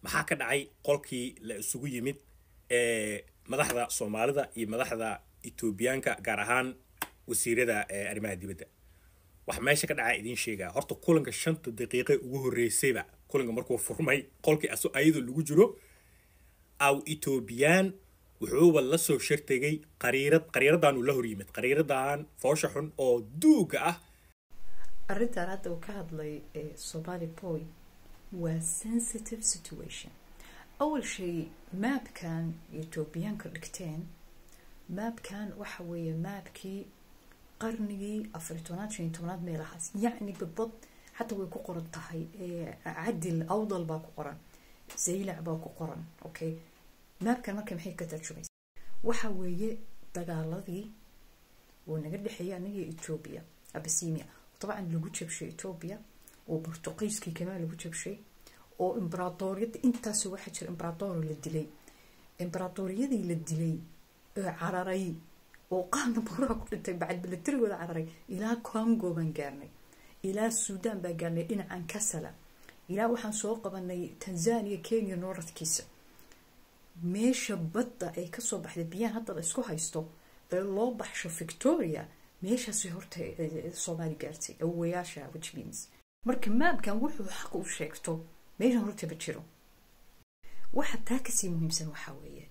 maxaa ka dhacay qolkii la isugu yimid ee madaxda soomaalida iyo madaxda etoobiyaanka gaar ahaan wasiirada arrimaha dibadda waxa meesha ka dhacaa idiin sheegaa horta kulanka shanta daqiiqe ugu horreysayba kulanka markuu furmay qolkii ayadoo lagu jiro aw etoobiyaan wuxuuba la soo shartegay qariirad qariiradaanuu la hor yimid qariiradan foosha xun oo duuga ah arrintan hadda uu ka hadlay somali boy waa sensitive situation awal shay maabkan etoobiyaanka dhigteen maabkan waxa weeye maabkii qarnigii afariy tobnaad shan iyo tobnaad meelahaas yacni badbad xataa way ku qoran tahay cadil awdal baa ku qoran zaylac baa ku qoran okay maabkan marka maxay ka tarjumaysa waxa weeye dagaaladii oo naga dhexeeya anaga etoobiya abasinia dabcan lagu jabshay etoobiya oo bortuqiiskii kamaa lagu jabshay oo imberadooriyada intaas waxaa jira imberadoor la dilay imberadooriyadii la dilay ee cararay oo qaarna buraha ku dhintay bacad milatarigooda cararay ilaa congo baan gaarnay ilaa suudaan baan gaarnay dhinacan kasala ilaa waxaan soo qabanay tanzania kenya nooradkiisa meesha badda ay kasoo baxday biyaan hadda la isku haysto ee loo baxsho victoria meeshaasi horta soomaali gaartay awayaasha which means marka maabkan wuxuu xaq u sheegto meeshan horta ma jiro waxa taa kasii muhiimsan waxaa weeye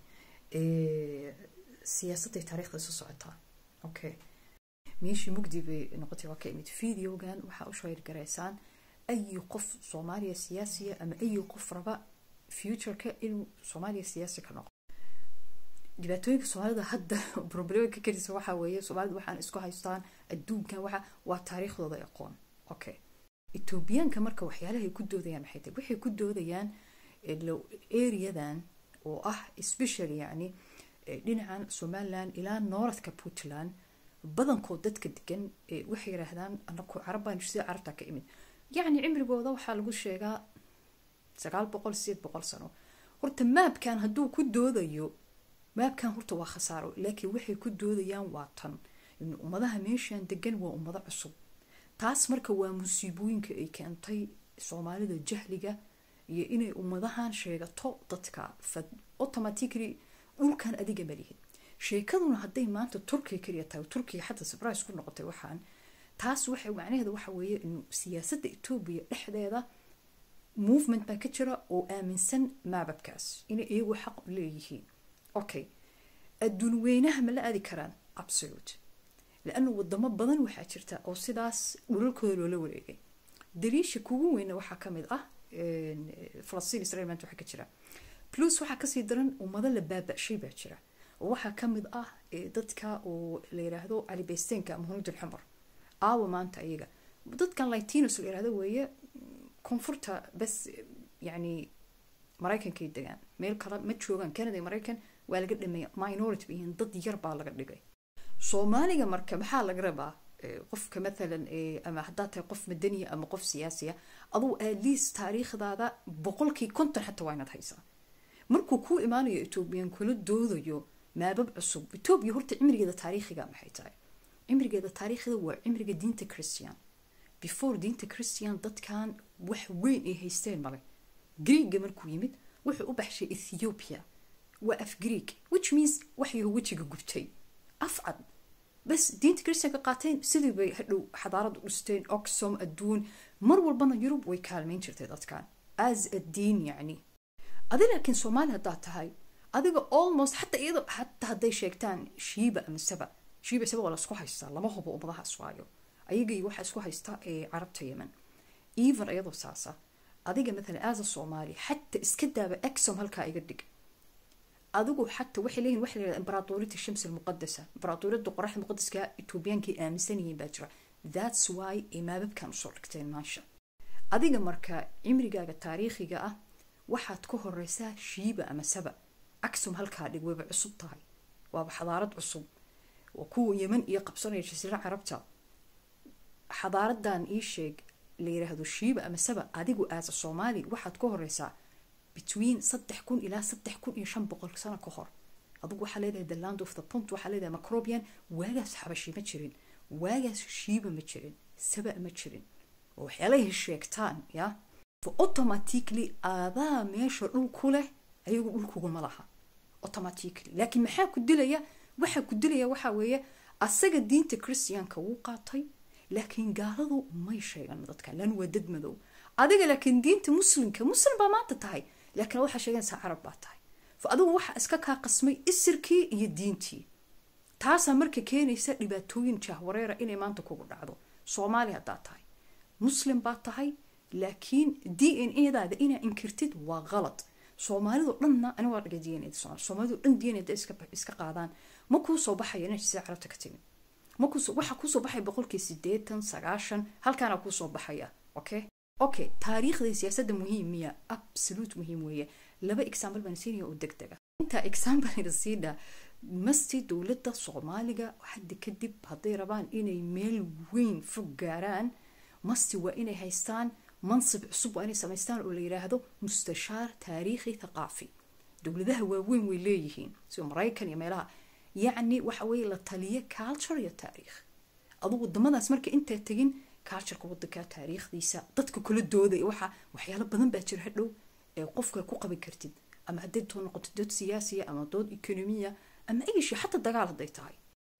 siyaasadday taariikhda isu socotaa okay meeshii mugdi bay noqotay waa ka imid videogan waxaa u shayr garaysaan ayi qof soomaaliya siyaasiya ama ayi qof raba futureka inuu soomaaliya siyaasi ka noqo dhibaatooyinka soomaalida hadda problemka karisa waxaa weeye soomaalida waxaan isku haystaan adduunkan waxa waa taariikhdooda aqoon okay etoobiyaanka marka waxyaalaha ay ku doodayaan maxay tahay waxay ku doodayaan areadan oo ah special yani dhinacan somaliland ilaa nooradka puntland badankood dadka degan waxay yiraahdaan anaku carabbaan sida carabta ka imid yacni cimrigooda waxaa lagu sheegaa sagaal boqol sideed boqol sano horta maabkan hadduu ku doodayo maabkan horta waa khasaaro laakiin waxay ku doodayaan waa tan in ummadaha meeshan degan waa ummado cusub taas marka waa musiibooyinka ay keentay soomaalida jahliga iyo inay ummadahan sheegato dadka automatically dhulkan adiga malihin sheekaduna hadday maanta turkiya kaliya tahay turkiya xataa surprise ku noqotay waxaan taas waxay macnaheeda waxa weeye in siyaasadda etoobiya dhexdeeda movement baa ka jira oo aaminsan maababkaas inay iyagu xaq u leeyihiin okay adduun weynaha ma la aadi karaan absolute laanu wadamo badan waxaa jirta oo sidaas dhulalkooda loola wareegay daliisha kugu weyna waxaa kamid ah falastiin israel maanta waxaa ka jira plus waxaa kasii daran ummado la baaba-shay baa jira oo waxaa kamid ah dadka oo la yiraahdo calibeysteenka ama hunuud alxumar aawa maanta iyaga dadkan latinos la yirahdo weeye koonfurta bas yani maraykankay degaan meel kale ma joogaan canada iyo maraykan waa laga dhameeya minority ba yihiin dad yar baa laga dhigay soomaaliga marka maxaa laga rabaa qofka mathalan ama haddaa tahay qof madaniya ama qof siyaasiya aduu atleast taariikhdaada boqolkii konton xataa waa inaad haysaa markuu kuu imaanayo etoobiyan kula doodayo maabab cusub etoobiya horta cimrigeeda taariikhiga maxay tahay cimrigeeda taariikhda waa cimriga diinta christian before diinta christian dadkan wax weyn ay haysteen male greega markuu yimid wuxuu u baxshay ethiopia waa af greeg which means waxyaho wejiga gubtay afcad bas diinta christianka qaateen sidii bay hadhow xadaarad u dhisteen oxom adduun mar walbana yurub way kaalmayn jirtay dadkan as a diin yacni adi laakiin soomaali haddaad tahay adiga almost xataa iyadoo xataa hadday sheegtaan shiiba ama saba shiiba saba waa lasku haystaa lama hubo ummadahaas waayo ayagii waxaa isku haysta ee carabta yemen even iyadoo saasa adiga mathalan as a soomaali xataa iska daaba exom halkaa iga dhig adigu xataa waxay leeyihin waxa la yihahda imbaraatoriyada shams almuqadasa imbaraatoriyada qoraxda muqadaska etoobiyaankay aaminsan yihiin baa jira that's why ay maababkan usoo dhigteen maasha adiga marka cimrigaaga taariikhiga ah waxaad ka horeysaa shiiba ama saba aksum halkaa dhig wayba cusub tahay waaba xadaarad cusub waa kuwa yeman iyo qabsanaya jasiira carabta xadaaradan ii sheeg la yiraahdo shiiba ama saba adigu aasa soomaali waxaad ka horeysaa between saddex kun ilaa saddex kun iyo shan boqol sano ka hor adigu waxaa leedahay the land of the punt waxaa leedahay macrobian waagaas xabashi ma jirin waagaas shiiba ma jirin saba ma jirin oo waxyaalahay sheegtaan ya for automatically aadaa meesha dhul ku leh ayagu dhulkuguma laha automatically laakiin maxaa ku dilaya waxaa ku dilaya waxaa weeye asaga diinta christianka wuu qaatay laakiin gaaladu may sheegan dadka lan waa dad madow adiga laakiin diinta muslimka muslim baa maanta tahay laakiin waxaa sheeganaysaa carab baa tahay fa adigu waxaa iska kaa qasmay isirkii iyo diintii taasaa marka keenaysa dhibaatooyin jahwareera inay maanta kugu dhacdo soomaali haddaa tahay muslim baa tahay laakiin d n a daada inaa inkirtid waa qalad soomaalido dhanna ani waa dhaga d n a soomaalido dhan d n a iska qaadaan ma kuu soo baxaya inay sida carabta ka timid waxaa kuusoo baxaya boqolkii sideetan sagaashan halkaana kuusoo baxaya okay okay taariikhda siyaasadda muhiim miya absolute muhiim weeye laba example baan siinaya oo deg dega intaa example ina siidha masti dowladda soomaaliga hadda kadib hadday rabaan inay meel weyn fog gaaraan masti waa inay haystaan mansib cusub waa inay samaystaan oo la yidhaahdo mustashaar taariikhi thaqaafi dowladaha waaweyn way leeyihiin sida maraykan iyo meelaha yacni waxa weeye la taliya culture iyo taariikh adugu wadamadaas marka intaa tegin cultureka wadanka taariikhdiisa dadka kula doodaya waxa waxyaalo badan baa jira hadhow ee qofka ku qaban kartid ama hadday too noqoto dood siyaasiya ama dood ekonomiya ama ayshi xataa dagaal hadday tahay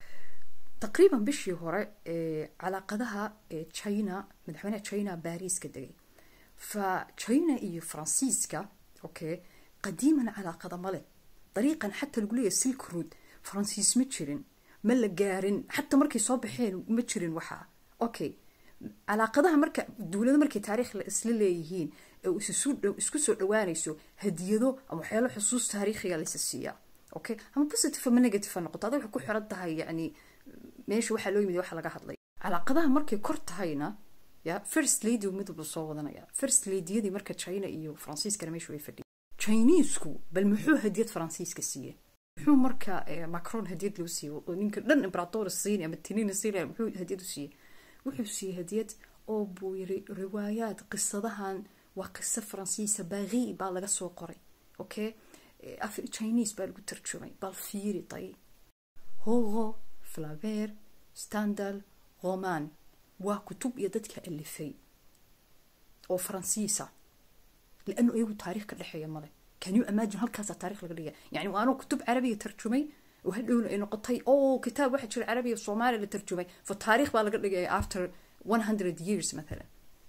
taqriiban bishii hore calaaqadaha china madaxweynaha china baariiska degay fa china iyo faransiiska okay qadiiman calaaqada male dariiqan xataa lagu leeyahay silk road faransiis ma jirin ma la gaarin xataa markay soo baxeen ma jirin waxaa okay calaaqadaha marka dowlada markay taariikh isla leeyihiin ee isku soo dhawaanayso hadiyado ama waxyaalo xusuus taariikhiga laysa siiyaa okay ama positive ama negative ha noqoto adag waxay ku xiran tahay yani meesha waxaa loo yimid waxa laga hadlay calaaqadaha markay kor tahayna ya first lady mid walba soo wadanaya first ladyadii marka china iyo faransiiskana meesha way fadhiya chinesku bal muxuu hadiyad faransiiska siiyey muxuu marka macron hadiyad loo siiyey oo ninka dhan imperator siin ama tinina siin muxuu hadiyad u siiyey wuxuu siiyey hadiyad oo buu yiri riwaayaad qisadahan waa qiso faransiisa baaqi baa laga soo qoray okay chinese baa lagu tarjumay bal fiiri tay hogo flaver standal roman waa kutub iyo dadka alifay oo faransiisa لانه ايغو تاريخ كدحيا ماله كان يو اماجن هالكاس تاريخ لغا دغيا يعني وانا كتب عربيه ترجمي وهدون انه قطي او كتاب واحد شر عربي وصومالي اللي ترجمي فالتاريخ بقى لغا دغيا after 100 years مثلا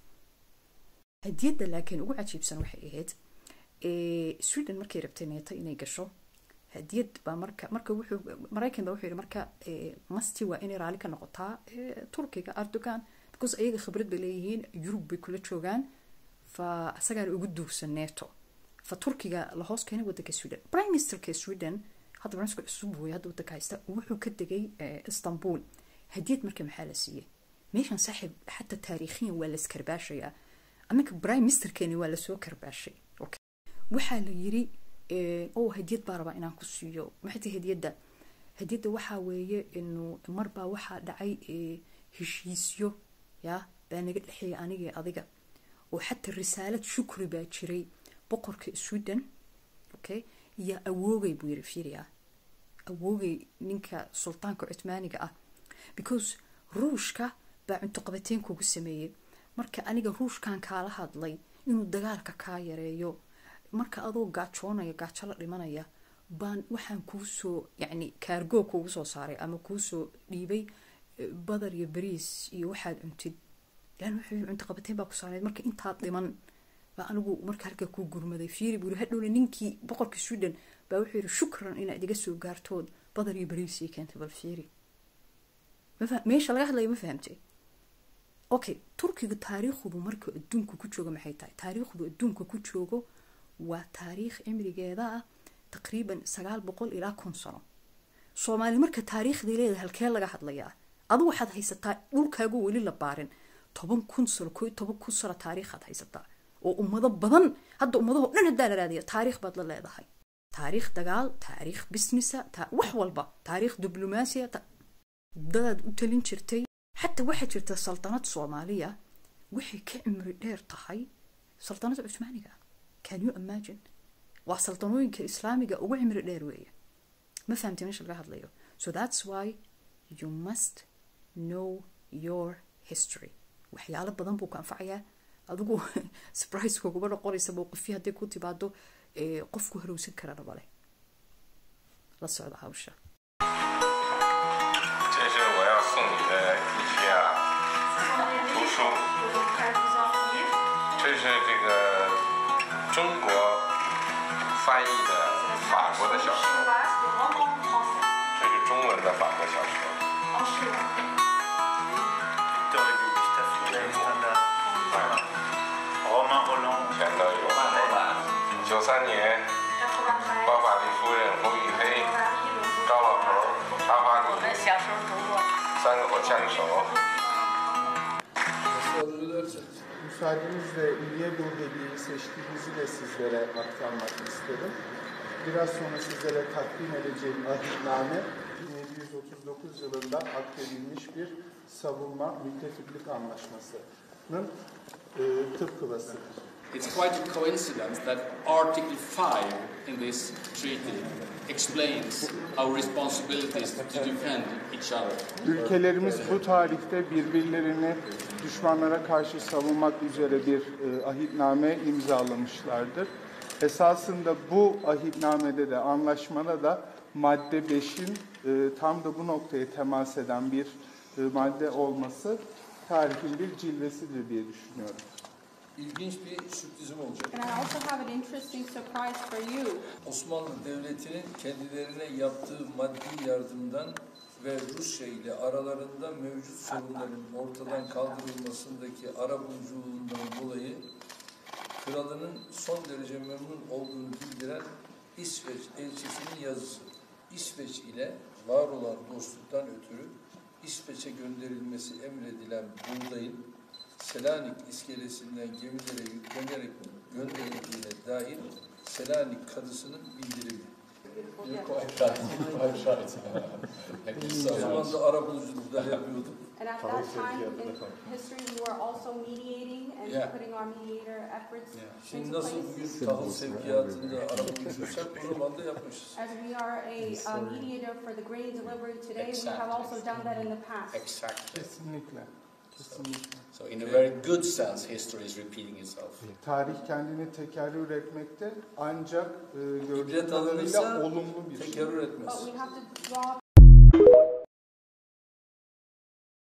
هديدا لكن ugu cajiibsan waxay ahayd sweden markay rabtay neeta inay gasho hadiyad baa marka marka wuxuu maraykan baa wuxuu yidhi marka masti waa inay raali ka noqotaa turkiga erdogan because ayaga khibrad bay leeyihiin yurub bay kula joogaan fa asagaana ugu duugsan neeto fa turkiga la hoos keenay wadanka sweden prime ministerka sweden hadda barnaamijka cusub weeye hadda wadanka haysta wuxuu ka degay istanbul hadiyad marka maxaa la siiyey meeshan saaxiib xataa taariikhiyan waa la iskarbaashayaa annaka prime ministerkeeni waa lasoo karbaashay waxaa la yiri oo hadiyad baa rabaa inaan ku siiyo maxay tahay hadiyadda hadiyadda waxaa weeye inuu marbaa waxaa dhacay heshiisyo ya baa naga dhexeeya aniga adiga oo xataa risaalad shukri baa jiray boqorka sweden okay iyo awoogay buu yiri fiiriya awoogay ninka sultaanka cutmaaniga ah because ruushka baa cunto qabateen kugu sameeyey marka aniga ruushkan kaala hadlay inuu dagaalka kaa yareeyo marka adoo gaajoonaya gaajo la dhimanaya baan waxaan kuusoo yacni kaargoo kuugu soo saaray ama kuusoo dhiibay badar iyo bariis iyo waxaad cuntid lan wuxuu cunto qabateen baa ku saarneyd marka intaad dhiman baa anigu marka halkaa kuu gurmaday fiiri buu yiri hadhowna ninkii boqorka sweden baa wuxuu yiri shukran inaad iga soo gaartood badar iyo bariis ii keentay bal fiiri meesha laga hadlaya ma fahamtay okay turkiga taariikhdu marka adduunka ku jooga maxay tahay taariikhdu adduunka ku joogo waa taariikh cimrigeeda ah taqriiban sagaal boqol ilaa kun sano soomaali marka taariikhdii leedahay halkee laga hadlayaa adu waxaad haysataa dhulkaagu weli la baarin toban kun sano ko toban kun sano taariikhaad haysataa oo ummado badan hadda ummadaho dhan haddaa la raadiya taariikh baad la leedahay taariikh dagaal taariikh businessa wax walba taariikh diblomaasiya dadaad u talin jirtay xataa waxaa jirta saltanad soomaaliya waxay ka cimri dheer tahay saltanada cusmaaniga can you imagine waa saltanooyinka islaamiga ugu cimri dheer weeye ma fahamtay meesha laga hadlayo so that's why you must know your history waxyaalo badan buu ku anfacayaa adigu surprise kuguma noqonaysa mowqifii hadday ku timaado ee, qofku harowsan karana male la socda hawsha 这是我要送你的一些啊图书，这是这个中国翻译的法国的小说，这是中文的法国小说。 Victor Hugo, Gustave Flaubert, Stendhal, Romain Roland, 全都有。九三年，包法利夫人、胡宇飞、高老头、茶花女三个火枪手。 Müsaadenizle niye bu hediyeyi seçtiğimizi de sizlere aktarmak isterim. Biraz sonra sizlere takdim edeceğim ahitname 1739 yılında akdedilmiş bir savunma müttefiklik anlaşmasının e, tıpkılasıdır. It's quite a coincidence that Article 5 in this treaty explains our responsibilities to defend each other. Ülkelerimiz bu tarihte birbirlerini düşmanlara karşı savunmak üzere bir e, ahitname imzalamışlardır. Esasında bu ahitnamede de anlaşmada da madde 5'in e, tam da bu noktaya temas eden bir e, madde olması tarihin bir cilvesidir diye düşünüyorum. İlginç bir sürprizim olacak. And I also have an interesting surprise for you. Osmanlı Devleti'nin kendilerine yaptığı maddi yardımdan ve Rusya ile aralarında mevcut sorunların ortadan kaldırılmasındaki arabuluculuğundan dolayı kralının son derece memnun olduğunu bildiren İsveç elçisinin yazısı. İsveç ile var olan dostluktan ötürü İsveç'e gönderilmesi emredilen buğdayın Selanik iskelesinden gemilere yüklenerek gönderildiğine dair Selanik kadısının bildirimi. O zaman da arabuluculuklar yapıyordum. And at that time in history, we were also mediating and Yeah. putting our mediator efforts Şimdi into nasıl place. bugün tahıl sevkiyatında arabulucuysak o zaman da yapmışız. As we are a uh, mediator for the grain delivery today, we have also done that in the past. Exactly. Kesinlikle. Kesinlikle. So, in a very good sense, history is repeating itself. Tarih kendini tekerrür etmekte ancak e, gördüğüm İbret kadarıyla alınırsa olumlu bir şey. tekerrür But etmez. we have to draw